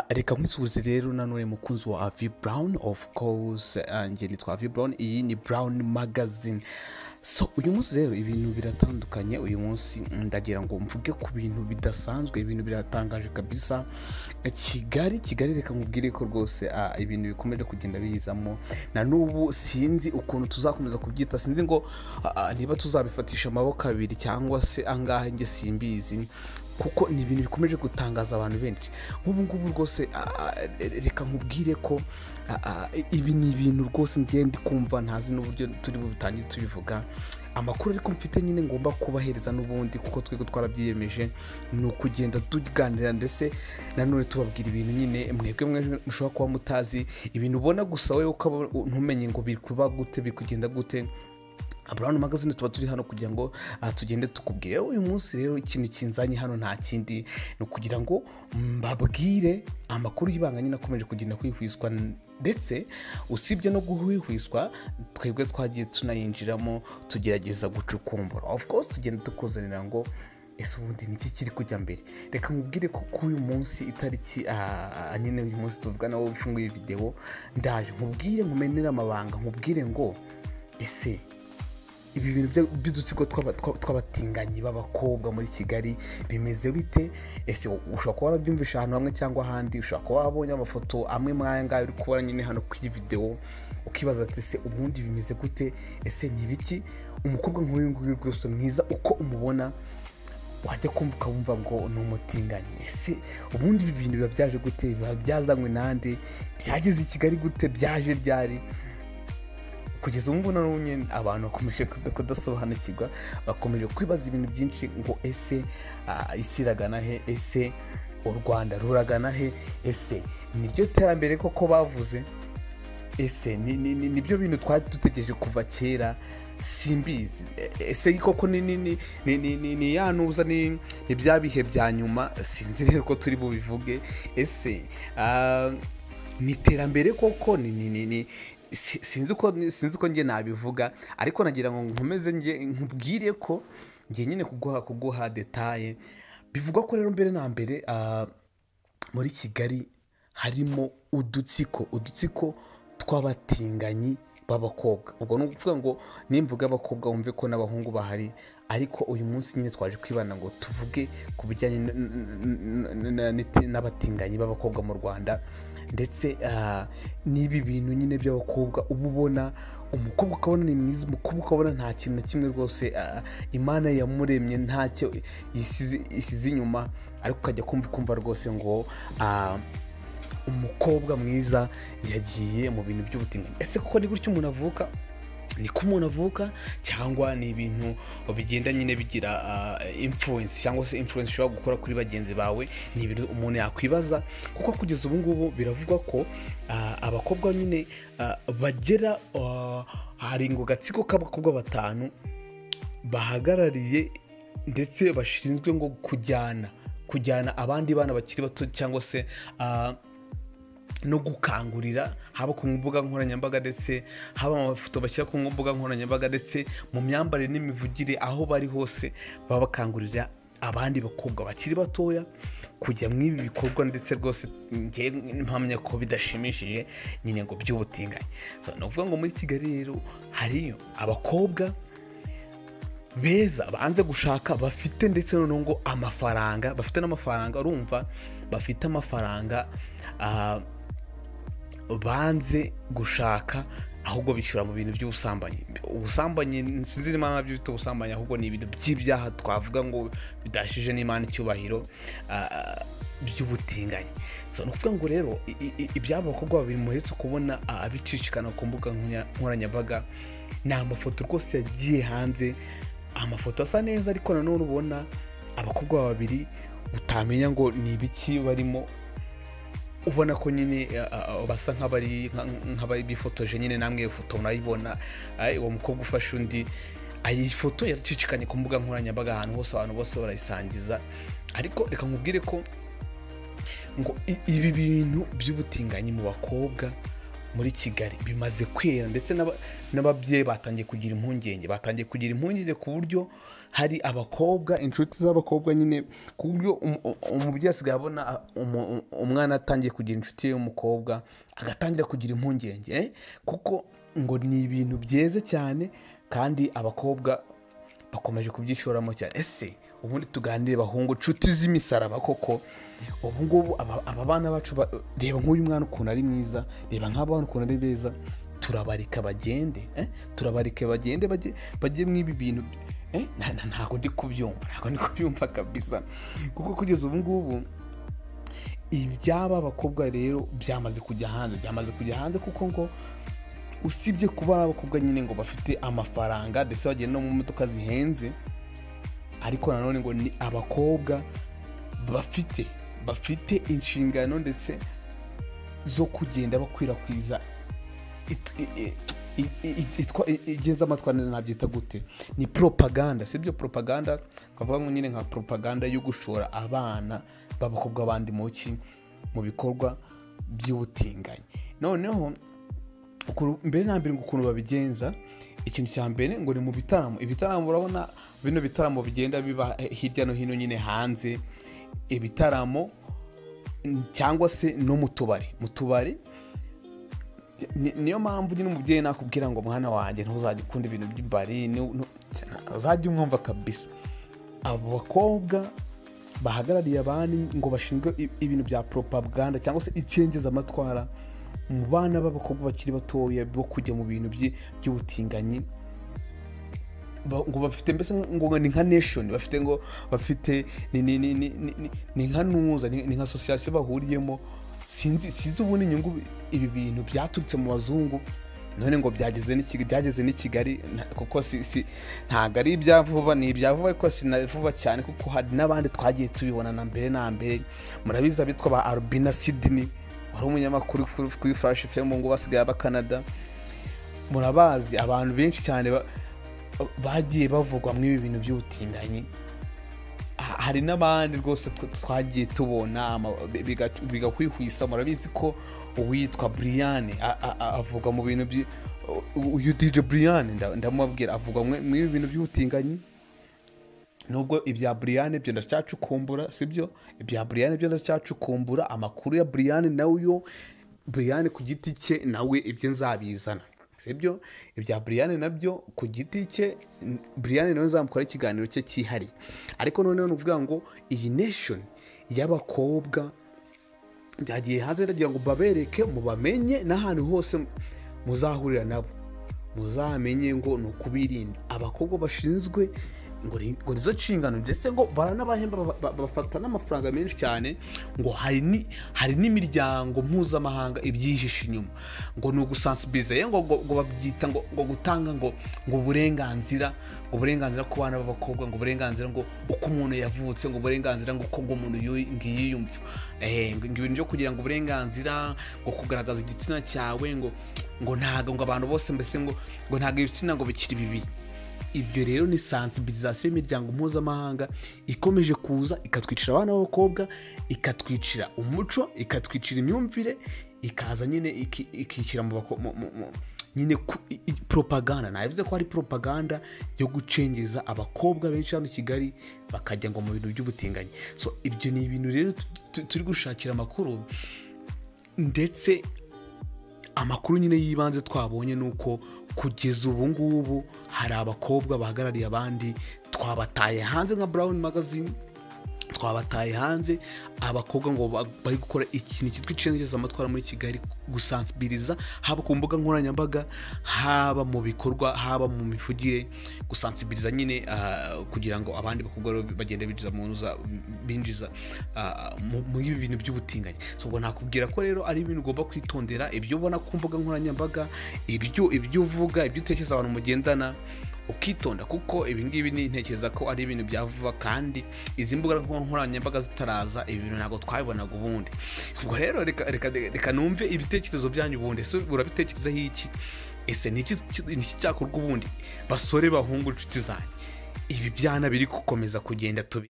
reka nk'isuhuze rero nanone mukunzi wa avi burawuni ofu kowuzi njye nitwa avi burawuni iyi ni burawuni magazine so uyu munsi rero ibintu biratandukanye uyu munsi ndagira ngo mvuge ku bintu bidasanzwe ibintu biratangaje kabisa kigali kigali reka mubwire ko rwose ibintu bikomeje kugenda biyizamo na n'ubu sinzi ukuntu tuzakomeza kubyita sinzi ngo niba tuzabifatisha amaboko abiri cyangwa se angahe njye simbizi kuko ni ibintu bikomeje gutangaza abantu benshi nk'ubu ngubu rwose reka nkubwire ko ibi ni ibintu rwose ndi kumva ntazi n'uburyo turi butangire tubivuga amakuru ariko mfite nyine ngomba kubahereza n'ubundi kuko twe twarabyiyemeje ni ukugenda tuganira ndetse nanone tubabwira ibintu nyine mwebwe mwe mushobora kuba mutazi ibintu ubona gusa wowe ukaba ntumenye ngo biri kuba gute biri kugenda gute abantu magazine tuba turi hano kugira ngo tugende tukubwire uyu munsi rero ikintu kinzanye hano nta kindi ni ukugira ngo mbabwire amakuru y'ibanga nyine akomeje kugenda kwihwiswa ndetse usibye no guhwihwiswa twebwe twagiye tunayinjiramo tugerageza gucukumbura of course tugenda tukuzanira ngo ese ubundi niki kiri kujya mbere reka mubwire ko kuri uyu munsi itariki nyine uyu munsi tuvugana wowe ufunguye videwo ndaje nkubwire nkumenere amabanga nkubwire ngo ese ibi bintu by'udutsiko tw'abatinganyi b'abakobwa muri kigali bimeze bite ese ushobora kuba warabyumvisha ahantu hamwe cyangwa ahandi ushobora kuba wabonye amafoto amwe muri aya ngaya uri kubona nyine hano kuri videwo ukibaza ati ese ubundi bimeze gute ese ni ibiki umukobwa nk'uyu nguyu rwose mwiza uko umubona wajya kumva ukabumva ngo ni umutinganyi ese ubundi ibi bintu biba byaje gute biba byazanywe n'ahandi byageze i kigali gute byaje ryari kugeza ubu ngubu n'ubu nyine abantu bakomeje kudasobanukirwa bakomeje kwibaza ibintu byinshi ngo ese isi iragana he ese u rwanda ruragana he ese niryo terambere koko bavuze ese nibyo bintu twari dutegereje kuva kera simbizi ese koko ni ya ntuza ni bya bihe bya nyuma sinzi rero ko turi bubivuge ese ni iterambere koko ni sinzi uko njye nabivuga ariko nagira ngo nkomeze nkubwire ko njye nyine kuguha kuguha detaye bivugwa ko rero mbere na mbere muri kigali harimo udutsiko udutsiko tw'abatinganyi b'abakobwa ubwo ni ukuvuga ngo nimvuga abakobwa wumve ko n'abahungu bahari ariko uyu munsi nyine twaje kwibana ngo tuvuge ku bijyanye n'abatinganyi b'abakobwa mu rwanda ndetse n'ibi bintu nyine by'abakobwa uba ubona umukobwa ukabona ni mwiza umukobwa ukabona nta kintu na kimwe rwose imana yamuremye ntacyo isize inyuma ariko ukajya kumva kumva rwose ngo umukobwa mwiza yagiye mu bintu by'ubutinganyi ese kuko ni gutyo umuntu avuka niko umuntu avuka cyangwa ni ibintu bigenda nyine bigira imfuwensi cyangwa se imfuwensi ushobora gukora kuri bagenzi bawe ni ibintu umuntu yakwibaza kuko kugeza ubu ngubu biravugwa ko abakobwa nyine bagera hari ngo gatsiko k'abakobwa batanu bahagarariye ndetse bashinzwe ngo kujyana kujyana abandi bana bakiri bato cyangwa se no gukangurira haba ku mbuga nkoranyambaga ndetse haba amafoto bashyira ku mbuga nkoranyambaga ndetse mu myambarire n'imivugire aho bari hose baba bakangurira abandi bakobwa bakiri batoya kujya mu ibi bikorwa ndetse rwose mpamya ko bidashimishije nyine ngo by'ubutinganyi ni ukuvuga ngo muri kigali rero hariyo abakobwa beza banze gushaka bafite ndetse noneho ngo amafaranga bafite n'amafaranga urumva bafite amafaranga banze gushaka ahubwo bishyura mu bintu by'ubusambanyi ubusambanyi sinzi n'imana nabyo bita ubusambanyi ahubwo ni ibintu by'ibyaha twavuga ngo bidashije n'imana icyubahiro by'ubutinganyi ni ukuvuga ngo rero ibyabo bakobwa babiri muheretse kubona abicicikana ku mbuga nkoranyambaga ni amafoto rwose yagiye hanze amafoto asa neza ariko nanone ubona abakobwa babiri utamenya ngo ni ibiki barimo ubona ko nyine basa nk'abari bifotoje nyine namwe foto murayibona uwo mukobwa ufashe undi iyi foto yaracicikanye ku mbuga nkoranyambaga ahantu hose abantu bose barayisangiza ariko reka nkubwire ko ngo ibi bintu by'ubutinganyi mu bakobwa muri kigali bimaze kwera ndetse n'ababyeyi batangiye kugira impungenge batangiye kugira impungenge ku buryo hari abakobwa inshuti z'abakobwa nyine ku buryo um- um- umubyeyi asigaye abona ah, umu- um- umwana atangiye kugira inshuti ye y'umukobwa agatangira kugira impungenge eh? kuko ngo ni ibintu byeze cyane kandi abakobwa bakomeje kubyishoramo cyane ese ubundi tuganire bahungu nshuti z'imisaraba koko ubu ngubu aba aba bana bacu ba- reba nk'uyu mwana ukuntu ari mwiza reba nk'aba bana ukuntu ari beza turabarika bagende eh? turabarika bagende bajye bajye mw'ibi bintu eh? nta- nta- ntabwo ndi kubyumva ntabwo ndi kubyumva kabisa kuko kugeza ubu ngubu iby'aba bakobwa rero byamaze kujya hanze byamaze kujya hanze kuko ngo usibye kuba ari abakobwa nyine ngo bafite amafaranga ndetse bagenda no mu modoka zihenze ariko nanone ngo ni abakobwa bafite bafite inshingano ndetse zo kugenda bakwirakwiza it- i- i- i- i- itwa- i- igeza amatwanira nabyita gute ni propaganda sibyo propaganda twavuga ngo nyine nka propaganda yo gushora abana b'abakobwa bandi mu ki mu bikorwa by'ubutinganyi noneho ukuntu- mbere na mbere ngo ukuntu babigenza ikintu cya mbere ngo ni mu bitaramo ibitaramo urabona bino bitaramo bigenda biba eh, hirya no hino nyine hanze ibitaramo mm, cyangwa se no mu tubari mu tubari ni- niyo mpamvu nyine umubyeyi nakubwira ngo mwana wanjye ntuzajya ukunda ibintu by'imbari ni- nu- uzajye umwumva kabisa abo bakobwa bahagarariye abandi ngo bashinzwe i- ibintu bya propaganda cyangwa se icengezamatwara mu bana b'abakobwa bakiri batoya bo kujya mu bintu byi- by'ubutinganyi ba- ngo bafite mbese ngo ni nka nation bafite ngo bafite ni ni ni ni ni- ni- ni nka nuza ni ni nka association bahuriyemo sinzi sinzi ubundi inyungu ibi bintu byaturutse mu bazungu none ngo byageze n'ikigali byageze n'ikigali na- kuko si si ntabwo ari ibya vuba ni ibya vuba ariko si na vuba cyane kuko hari n'abandi twagiye tubibona na mbere na mbere murabizi abitwa ba Albina Sydney wari umunyamakuru kuri- kuri Flash FM ngo basigaye aba Canada murabazi abantu benshi cyane ba- bagiye bavugwa muri ibi bintu by'ubutinganyi Ha- hari n'abandi rwose tw- twagiye tubona ama- biga- bigakwihwisa murabizi ko uwitwa brian a- a- a- avuga mu bintu by uyu dj brian nda- ndamubabwira avuga mwe- muri ibi bintu by'ubutinganyi nubwo ibya buriyane byo ndacyacukumbura sibyo ibya buriyane byo ndacyacukumbura amakuru ya buriyane nawe yo buriyane ku giti cye nawe ibyo nzabizana sibyo ibya buriyane nabyo ku giti cye n- buriyane nawe nzamukora ikiganiro cye cyihariye ariko noneho ni ukuvuga ngo iyi nation y'abakobwa byagiye hanze ndagira ngo babereke mubamenye n'ahantu hose muzahurira nabo muzamenye ngo ni ukubirinda abakobwa bashinzwe ngo ni- ngo nizo nshingano ndetse ngo baranabahemba ba- ba- bafata n'amafaranga menshi cyane ngo hari ni- hari n'imiryango mpuzamahanga ibyihishe inyuma ngo ni ugusansibiliza ye ngo ngo- ngo babyita ngo ngo gutanga ngo ngo uburenganzira ngo uburenganzira ku bana b'abakobwa ngo uburenganzira ngo uko umuntu yavutse ngo uburenganzira ngo uko ngo umuntu yu- ngo yiyumva Eh, ngo ngo ibintu byo kugira ngo uburenganzira ngo kugaragaza igitsina cyawe ngo ngo ntago ngo abantu bose mbese ngo ngo ntago ibitsina ngo bikiri bibiri ibyo rero ni sensibilisation y'imiryango mpuzamahanga ikomeje kuza ikatwicira abana b'abakobwa ikatwicira umuco ikatwicira imyumvire ikaza nyine iki- ikishyira mu bako- mu- mu- mu- nyine ku- i- i- propaganda nabivuze ko hari propaganda yo gucengeza abakobwa benshi hano i kigali bakajya ngo mu bintu by'ubutinganyi so ibyo ni ibintu rero tu- tu- turi gushakira amakuru ndetse amakuru nyine y'ibanze twabonye ni uko kugeza ubu ngubu hari abakobwa bahagarariye abandi twabataye hanze nka Brown magazine twabataye hanze abakobwa ngo ba- bari gukora ikintu cyitwa icengezamatwara muri kigali gusansibiliza haba ku mbuga nkoranyambaga haba mu bikorwa haba mu mivugire gusansibiliza nyine ah, kugira ngo abandi bakobwa rero bagende binjiza mu ntuza- binjiza ah, mu- muri ibi bintu by'ubutinganyi so ubwo nakubwira ko rero ari ibintu ugomba kwitondera ibyo ubona ku mbuga nkoranyambaga ibyo ibyo uvuga ibyo utekereza abantu mugendana ukitonda kuko ibi ngibi nintekereza ko ari ibintu bya vuba kandi izi mbuga nkoranyambaga zitaraza ibi bintu ntabwo twabibonaga ubundi ubwo rero reka- reka reka numve ibitekerezo byanyu ubundi ese urabitekerezaho iki ese ni iki ki- ni iki cyakorwa ubundi basore bahungu inshuti zanjye ibi byana biri gukomeza kugenda tubi